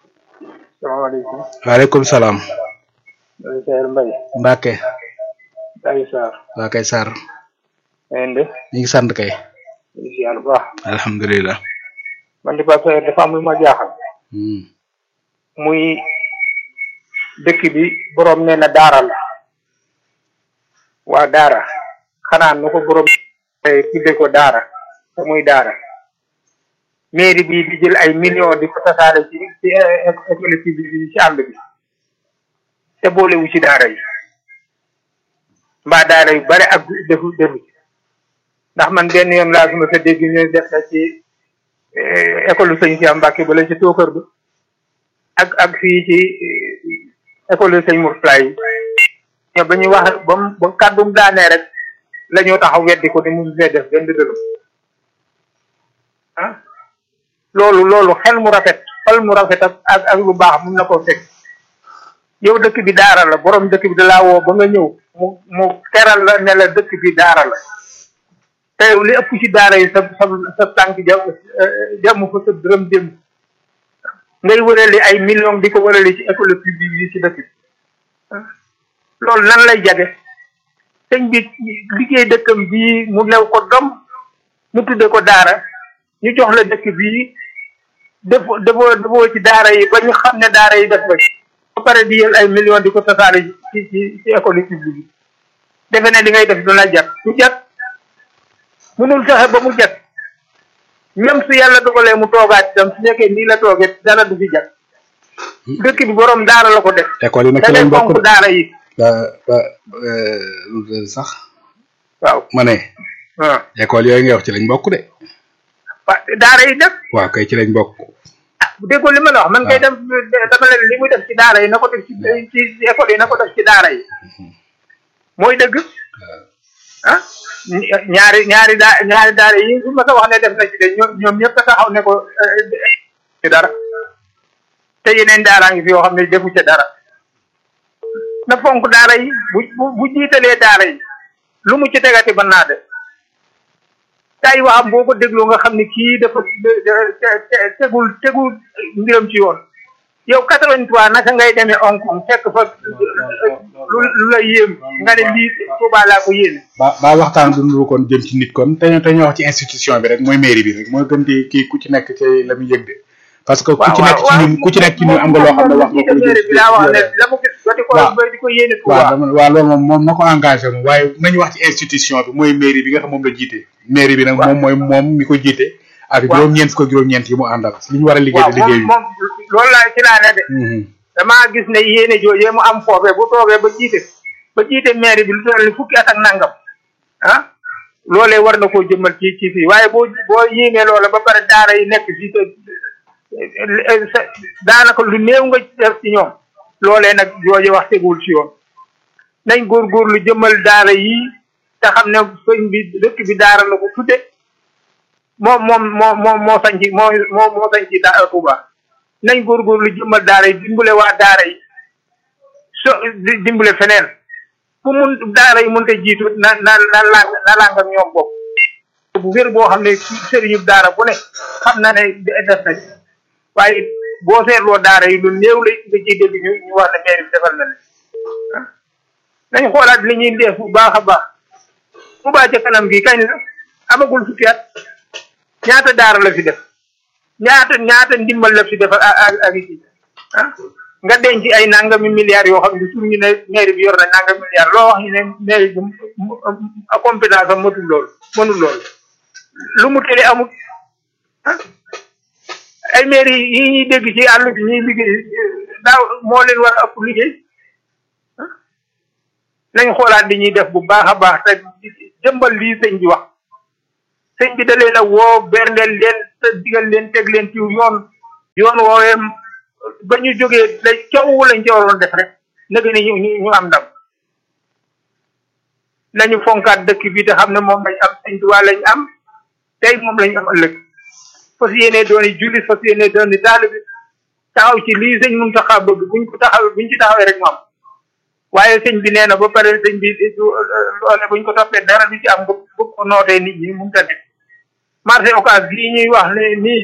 salaamaaleykum waaleykum salaam. Seer Mbaye Mbacke. Baye Sarr waa kay Sarr na ngeen def ñu ngi sant kay ñu ngi si yàlla bu baax alhamdulilah man di Pape Saer dafa am lu ma jaaxal Hmm. muy dëkk bi borom nee na daara la waa daara xanaa nu ko borom eh, tudde ko daara te muy daara mairie bi di jël ay millions di ko tasaare ci ci eh, éco- école publique bi ci àll bi te boolewu ci daara yi mbaa daara yu bare ak defu defu ci ndax man benn yoon laa suma sa dégg ñu def na ci eh, école sëñ Cheikh Mbacke ba la ci tookër ba ak ak fii ci eh, école sëñ Mourtala yi ñoom ba ñuy wax ba mu ba kàddum daanee rek la ñoo taxaw weddi ko ni mu fee def benn dërëm ah loolu loolu xel mu rafet xel mu rafet ak ak ak lu baax mun na koo fekk yow dëkk bi daara la borom dëkk bi da laa woo ba nga ñëw mu mu teral la ne la dëkk bi daara la te yow li ëpp ci daara yi sa sa sa tànk jam jàmm fa sa dërëm dem ngay wërali ay millions di ko wërali ci école publique yi ci dëkk bi loolu nan lay jage sëñ bi liggéey dëkkam bii mu lew ko dom mu tudde ko daara ñu jox la dëkk bii defoo defoo defoo ci daara yi ba ñu xam ne daara yi def ba ba pare di yël ay millions di ko tasaare ci ci ci école publique yi defe ne li ngay def du la jat du jat munul fexe ba mu jat même su yàlla dogalee mu toogaat itam su nekkee nii la toogee dara du fi jat dëkk bi borom daara la ko def école yi nag da ci ngay lañ bokk fonk de daara yi ba ba euh, lu tudd sax waaw ma ne ah école yooyu ngay wax ci lañ bokk de wa- daara yi def waaw kay ci lañ bokk bu déggoo li ma la wax man kay dem dama leen li muy def ci daara yi na ko def ci ci ci école yi na ko def ci daara yi mooy dëgg ah ña- ñaari ñaari daa ñaari daara yi su ma ko wax ne def na ci de ñoom ñoom ñëpp a taxaw ne ko eh, ci dara te yeneen daaraa ngi fi yoo xam ne defu ca dara na fonk daara yi bu bu bu jiitalee daara yi lu mu ci tegati mën naa def tay waxam boo ko dégloo nga xam ne kii dafa te- te- tegul tegul mbiram ci yoon yow quatre-vingt-trois naka ngay demee Hong Kong fekk fa lu lu la yéem nga ne lii Tuubaa laa ko yéene ba ba waxtaan du nuru kon jëm ci nit kon te ñu te ñu wax ci institution bi rek mooy mairie bi rek mooy gën di kii ku ci nekk ci la muy yëg de parce que ku ci nekk ci ñun ku ci nekk ci ñun am nga loo xam ne wax nga ko lu jëm bi daa wax ne ci la mu gis ba di ko waaw. ba di ko yéene waaw Tuubaa dama waaw loolu moom moom na ko engagé moom waaye nañu wax ci institution bi mooy mairie bi nga xam moom la jiite mairie bi nag moom mooy moom mi ko jiite ak Waaw. juróom-ñeent ko juróom-ñeent yi mu àndal li ñu war a liggéey waaw te liggéey moom moom loolu laa ci laa ne de Mhm. damaa gis ne yéene joojee mu am foofee bu toogee ba jiite ba jiite maire bi lu toll ni fukki at ak nangam ah loolee war na koo jëmmal ci ci fii waaye boo boo yéenee loola ba pare daara yi nekk fii te sa daanaka lu néew nga def ci ñoom loolee nag jooje wax tegul ci yoon nañ góorgóorlu jëmmal daara yi te xam ne sëñ bi dëkk bi daara la ko tudde moom moom moo moo moo sañ ci moo moo moo sañ ci daara Touba nañ góorgóorlu jëmmal daara yi dimbale waa daara yi so di dimbale feneen fu mun daara yi mënta jiitu na na na lang na lang ak ñoom bopp bu wér boo xam ne sëriñu daara bu ne xam na ne def na ci waaye boo seetloo daara yi lu néew la nga ciy dégg ñu ñu wax ne maire bi defal na leen ah nañ xoolaat li ñuy def bu baax a baax bu baax ca kanam gi kañ la amagul fukki at ñaata daara la fi def ñaata ñaata ndimbal la fi def ak ak ak ci ah nga denc ay nangami milliards yoo xam ne sur ñu ne mairie bi yor na nangami milliards loo wax ñu ne mairie bi a compétence am matul loolu mënul loolu lu mu tële amul ah ay mairie yi ñuy dégg ci àll bi ñuy liggéey daaw moo leen war a ëpp liggéey ah nañ xoolaat li ñuy def bu baax a baax te jëmbal lii sëñ bi wax sëñ bi da leen a woo berndeel leen te digal leen teg leen ci yoon yoon woowee ba ñu jógee la coow lañ ca waroon def rek nag ni ñu ñu ñu am ndam nañu fonkaat dëkk bi te xam ne moom lañ am sëñ Tuubaa lañ am tey moom lañ am ëllëg fas yéene dooni jullit fas yéene dooni taalibe taxaw ci lii sëñ Muntaxa bëgg buñ ko taxaw buñ ci taxawee rek mu am waaye sëñ bi nee na ba pare sëñ bi loole buñ ko toppee dara du ci am bëgg bëgg ko nootee nit ñi mun ta nekk marché occas gii ñuy wax ne nii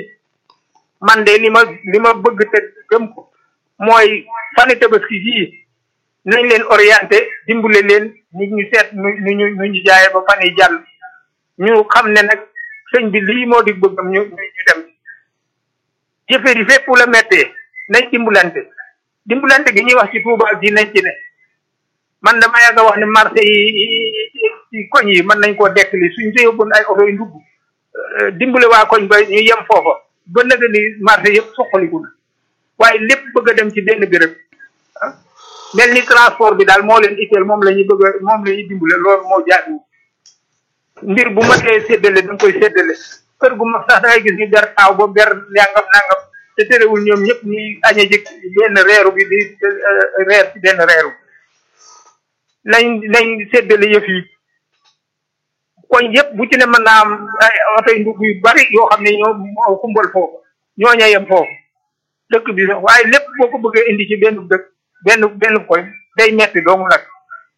man de li ma li ma bëgg te gëm ko mooy fani tabaski gii nañ leen orienté dimbale leen nit ñu seet nu nu ñu nu ñu jaayee ba fan yi jàll ñu xam ne nag sëñ bi lii moo di bëggam ñu ñu ñu dem jëfër yi fépp la mettee nañ dimbulante dimbulante gi ñuy wax ci Touba gi nañ ci ne man dama yàgg a wax ne marché yi ci koñ yi mën nañ koo dekkali suñ ko yóbboon ay oto yu ndugg dimbale waa koñ ba ñu yem foofa ba nëga ni marché yëpp soqaliku na waaye lépp bëgg a dem ci benn béréb mel ni transport bi daal moo leen itteel moom la ñuy bëgg a moom la ñuy dimbale loolu moo jaadu mbir bu matee séddale da nga koy séddale kër gu mag sax da ngay gis ñu ber taaw ba ber nangam nangam te terewul ñoom ñëpp ñuy añe jëkk benn reeru bi di reer ci benn reeru nañ nañ séddale yëf yi koñ yëpp bu ci ne mën naa am ay oto yu ndugg yu bari yoo xam ne ñoo kumbal foofu ñooña yem foofu dëkk bi sax waaye lépp boo ko bëggee indi ci benn dëkk benn benn koñ day metti doomu nag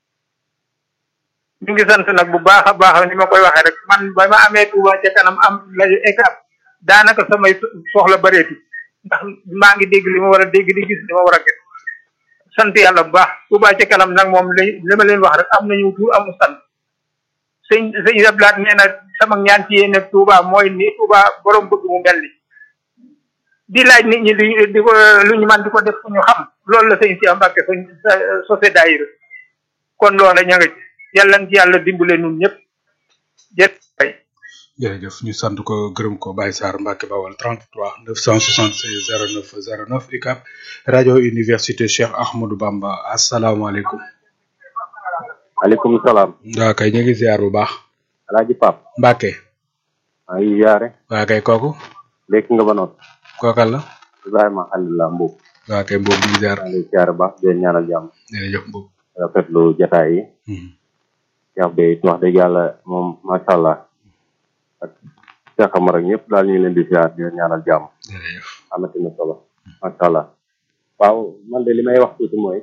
ñu ngi sant nag bu baax a baax ni ma koy waxee rek man ba ma amee Touba ca kanam am lajo ECAP daanaka samay soxla bareeti ndax maa ngi dégg li ma war a dégg di gis li ma war a gis sant yàlla bu baax Touba ca kanam nag moom li li ma leen wax rek am nañu tur amu sant sëñ sëñ Ablaat nee na sama ñaan ci yéen Touba mooy ni Touba borom bëgg mu mel ni di laaj nit ñi di di ko lu ñu man di ko def fu ñu xam loolu la sëñ si Mbàkke suñ sosé daayira kon loola ña nga ci yàlla ci yàlla dimbale nun ñëpp jërëjëf jërëjëf ñu sant ko gërëm ko Baye Sarr Mbacke Bawal 33 976 09 09 UCAB rajo université Cheikh Ahmadou Bamba asalaamaaleykum. maaleykum salaam. waaw kay ñu ngi ziar bu baax. Alaaji Pap Mbacke. maa ngi yaare. waa kay kooku. léegi nga ba noot. kookal la. Ibrahima Alhamdulilah Mbow. waa kay Mbow ñu ngi ziar. maa ngi ziar baax di leen ñaanal jàmm. jërëjëf Mbow. rafetlu jotaay yi. Cheikh Bey wax dëgg yàlla moom macha allah. ak Cheikh Amar ak ñëpp daal ñu ngi leen di ziar di leen ñaanal jàmm. jërëjëf. amati na solo. macha allah. waaw man de li may wax tuuti mooy.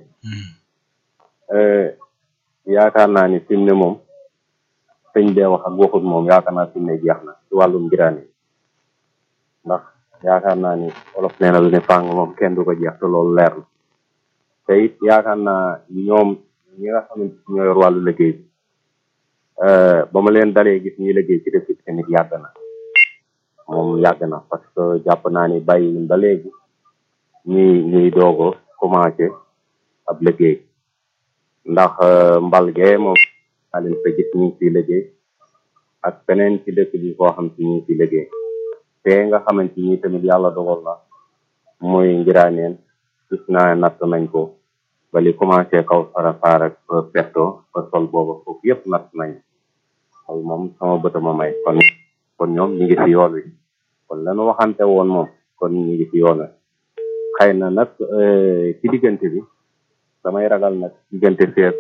yaakaar naa ni fi mu ne moom. sëñ bee wax ak waxut moom yaakaar naa fi mu ne jeex na ci wàllum jiraan yi. ndax yaakaar naa ni olof nee na lu ne fàng moom kenn du ko jeex te loolu leer na. te it yaakaar naa ñoom ñi nga xamante ni ñoo yor wàllu liggéey bi. ba ma leen dalee gis ñuy liggéey ci dëkk bi tamit yàgg na moom yàgg na parce que jàpp naa ni bàyyi ba léegi ñuy ñuy doog a commencé ab liggéey ndax mbal gee moom naa leen fa gis ñu ngi ciy liggéey ak feneen ci dëkk bi koo xam si ñu ngi ciy liggéey te nga xamante ni tamit yàlla dogal na muy ngiraaneen gis naa natt nañ ko ba li commencé kaw farafaar ak perto ba sol booba foofu yëpp natt nañ loolu moom sama bët ma may kon kon ñoom ñu ngi ci yoon wi kon lanu waxante woon moom kon ñu ngi ci yoon wi xëy na nag ci diggante bi damay ragal nag diggante feek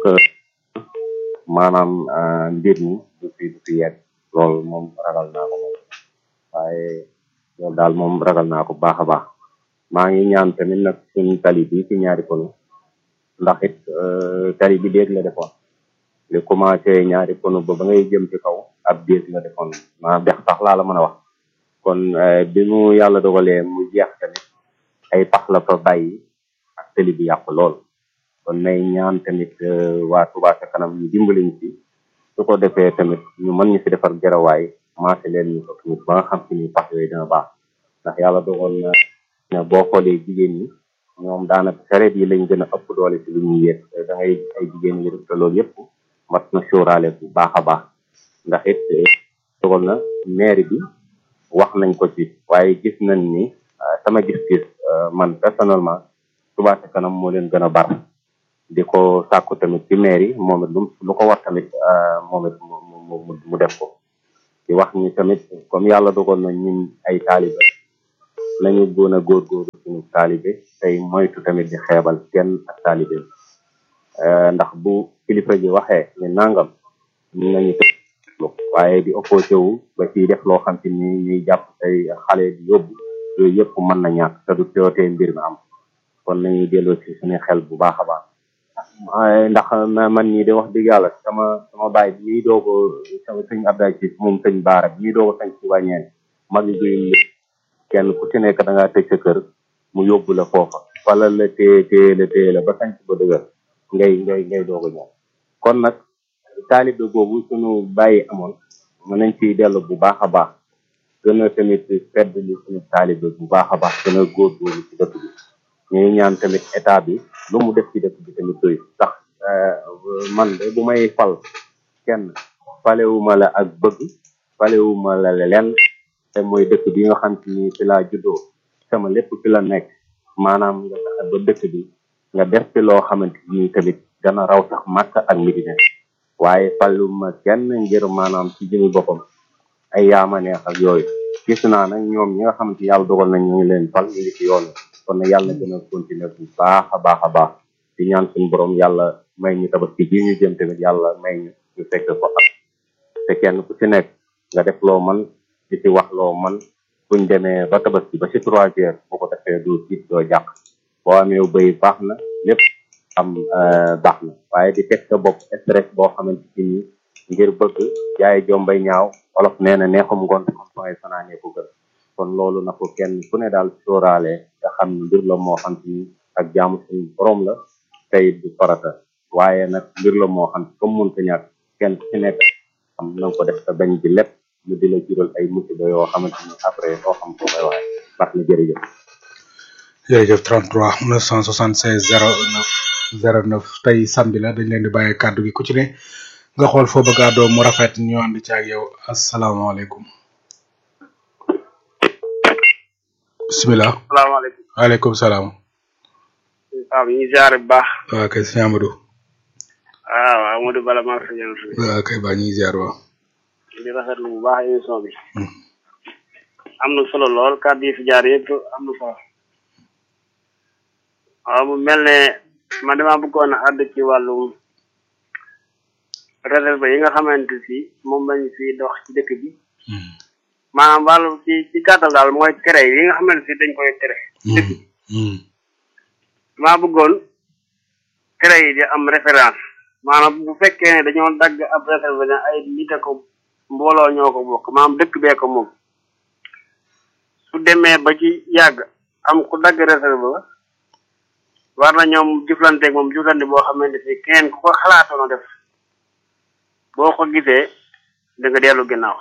maanaam mbir mi du fi du fi yegg loolu moom ragal naa ko moom waaye loolu daal moom ragal naa ko baax a baax maa ngi ñaan tamit nag suñu tali bi ci ñaari pono ndax it tali bi déeg la defoon li commencé ñaari pono ba ba ngay jëm ci kaw ab déeg la defoon maa dex sax laa la mën a wax kon bi mu yàlla dogalee mu jeex tamit ay pax la fa bàyyi ak tali bi yàqu lool kon may ñaan tamit waa Touba ca kanam ñu dimbaliñ ci su ko defee tamit ñu mën ñu fi defar gerawaay maase leen ñu ko tamit ba nga xam si ni pax yooyu dina baax ndax yàlla dogal na ne boo xoolee jigéen ñi ñoom daanaka sareet yi lañ gën a ëpp doole ci lu ñuy yéeg da ngay ay jigéen yi te loolu yëpp mat na sóoraale bu baax a baax ndax it dogal na maire bi wax nañ ko ci waaye gis nañ ni sama gis-gis man personnellement Touba ca kanam moo leen gën a bar di ko sàkku tamit ci maire yi moom it lu lu ko war tamit moom it mu mu def ko di wax ni tamit comme yàlla dogal na ñun ay taalibe nañu gën a góorgóorlu suñu taalibe tey moytu tamit di xeebal kenn ak taalibe ndax bu kilifa ji waxee ni nangam ñu nañu tëlu waaye di opposé wu ba ciy def loo xam ci ni ñuy jàpp tey xale di yóbbu yooyu yëpp mën na ñàkk te du teewtee mbir mi am kon nañuy delloo ci suñu xel bu baax a baax ndax man ñii de wax dëgg yàlla sama sama baay bi ñuy doog sama sëñ Abdoulaye ci moom sëñ Baara bi ñuy doog a sañ ci wàññeen mag yi kenn ku ci nekk da ngaa tëj sa kër mu yóbbu la foofa wala la téye téye la téye la ba sañ ba dëgër ngay ngay ngay doog a ñëw kon nag taalibe boobu suñu bàyyi amoon mën nañ ciy dellu bu baax a baax gën a tamit fedd li suñu taalibe bu baax a baax gën a góorgóorlu ci dëkk bi ñuy ñaan tamit état bi lu mu def ci dëkk bi tamit doy ndax man de bu may fal kenn falewuma la ak bëgg falewuma la lenn te mooy dëkk bi nga xam te ni fi laa juddoo sama lépp fi la nekk maanaam nga fexe ba dëkk bi nga def fi loo xamante ni tamit dana raw sax Makka ak Medina waaye faluma kenn ngir maanaam ci jëmi boppam ay yaama neex ak yooyu gis naa nag ñoom ñi nga xamante yàlla dogal nañ ñu ngi leen fal ñu ngi ci yoon kon nag yàlla na gën a continuer bu baax a baax a baax di ñaan suñu borom yàlla may ñu tabaski ji ñu jëm tamit yàlla may ñu ñu fekk ko ak te kenn ku ci nekk nga def loo man di ci wax loo man buñ demee ba tabaski ba ci trois heures bu ko defee doo tiit doo jàq boo amee bëy baax na lépp am baax na waaye di teg sa bopp stress boo xamante ci ni ngir bëgg jaay jombay ñaaw olof nee na neexum ngoon xam fangay fanaanee ko gën kon loolu na ko kenn ku ne daal sóoraale nga xam ne mbir la moo xam ci ni ak jaamu suñu borom la tey du farata waaye nag mbir la moo xam comme mënta ñàkk kenn ku ci nekk xam na nga ko def sa bañ bi lépp mu di la jural ay musiba yoo xamante ni après doo xam foo koy waxee baax na jërëjëf jërëjëf 33 976 09 09 tey samedi la dañ leen di bàyyi kàddu gi ku ci ne nga xool foo bëgg a doom mu rafet ñu ànd ci ak yow asalaamaaleykum bisimilah salaamaaleykum waaleykum salaam waaw ñu ziare bu baax waa kay sëñ Amadou waaw Amadou Bala maa ngi ñaan fi waa kay baa ñuy ziar waaw di rafetlu bu baax émission bi am na solo lool kàddu yi fi jaar yëpp am na solo waaw mu mel ne man dama bëggoon a àdd ci wàllum réserve yi nga xamante si moom lañ fi dox ci dëkk bi maanaam wàllu ci ci gàttal daal mooy tere yi nga xamante si dañ koy tere dëkk bi maa bëggoon tere yi di am référence maanaam bu fekkee ne dañoo dagg ab réserve ne ay nit a ko mbooloo ñoo ko bokk maanaam dëkk bee ko moom su demee ba ci yàgg am ku dagg réserve ba war na ñoom jëflanteeg moom jëflante boo xamante si keneen ku ko xalaatoon a def boo ko gisee da nga dellu ginnaaw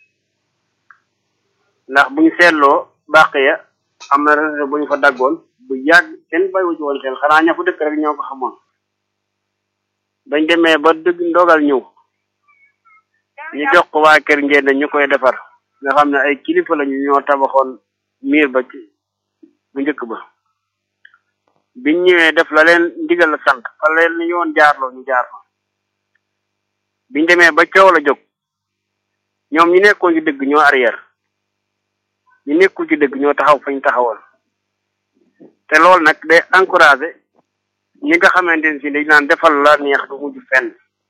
ndax buñ seetloo bàq ya am na réserve bu ñu fa daggoon bu yàgg kenn bàyyiwu ci woon xel xanaa ña fa dëkk rek ñoo ko xamoon bañ demee ba dëgg ndogal ñëw ñu jox ko waa kër ngeen ñu koy defar nga xam ne ay kilifa lañu ñoo tabaxoon miir ba ci bu njëkk ba biñ ñëwee def la leen ndigal la sant fa leen ñu yoon jaarloo ñu jaar fa biñ demee ba coow la jóg ñoom ñu nekkoon ci dëgg ñoo arrière ñu nekkul ci dëgg ñoo taxaw fañ taxawal te loolu nag day encouragé ñi nga xamante ne si dañ naan defal la neex du mujj fenn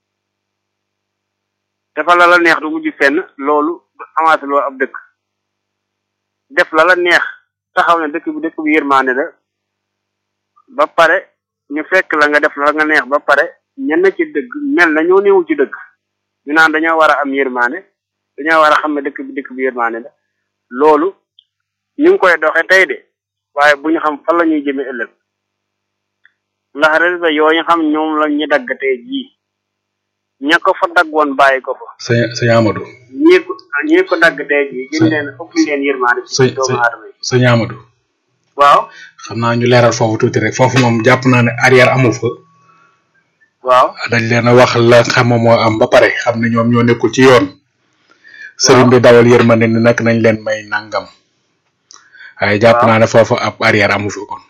defal la la neex du mujj fenn loolu du avancé loo ab dëkk def la la neex taxaw ne dëkk bi dëkk bi yërmaane la ba pare ñu fekk la nga def la nga neex ba pare ñenn ci dëgg mel na ñoo néewu ci dëgg ñu naan dañoo war a am yërmaane dañoo war a xam ne dëkk bi dëkk bi yërmaane la loolu ñu ngi koy doxe tey de waaye bu ñu xam fan la ñuy jëme ëllëg ndax résultat yooyu xam ñoom la ñu dagg tey jii ña ko fa dagg woon bàyyi ko fa sëñ sëñ Amadou ñii ko ñii ko dagg tey jii gën leen ëpp leen yërmaane ci doomu aadama yi sëñ Amadou waaw xam naa ñu leeral foofu tuuti rek foofu moom jàpp naa ne arrière amu fa waaw dañ leen a wax la xam moo am ba pare xam ne ñoom ñoo nekkul ci yoon sëriñ bi dawal yërmande ni nag nañ leen may nangam waaye jàpp naa ne foofu ab arrière amu fi kon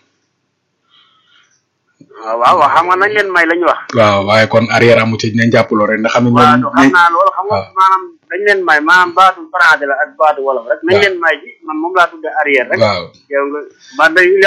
waaw waaw waaw xam nga nañ leen may lañu wax waaw waaye kon arrière amu ci nañ jàpp loolu rek ndax xam ne waaw ñoom xam naa loolu xam nga maanaam dañ leen may maanaam baatu français la ak baatu wolof rek nañ leen may ji man moom laa tudde arrière rek waaw yow nga ba day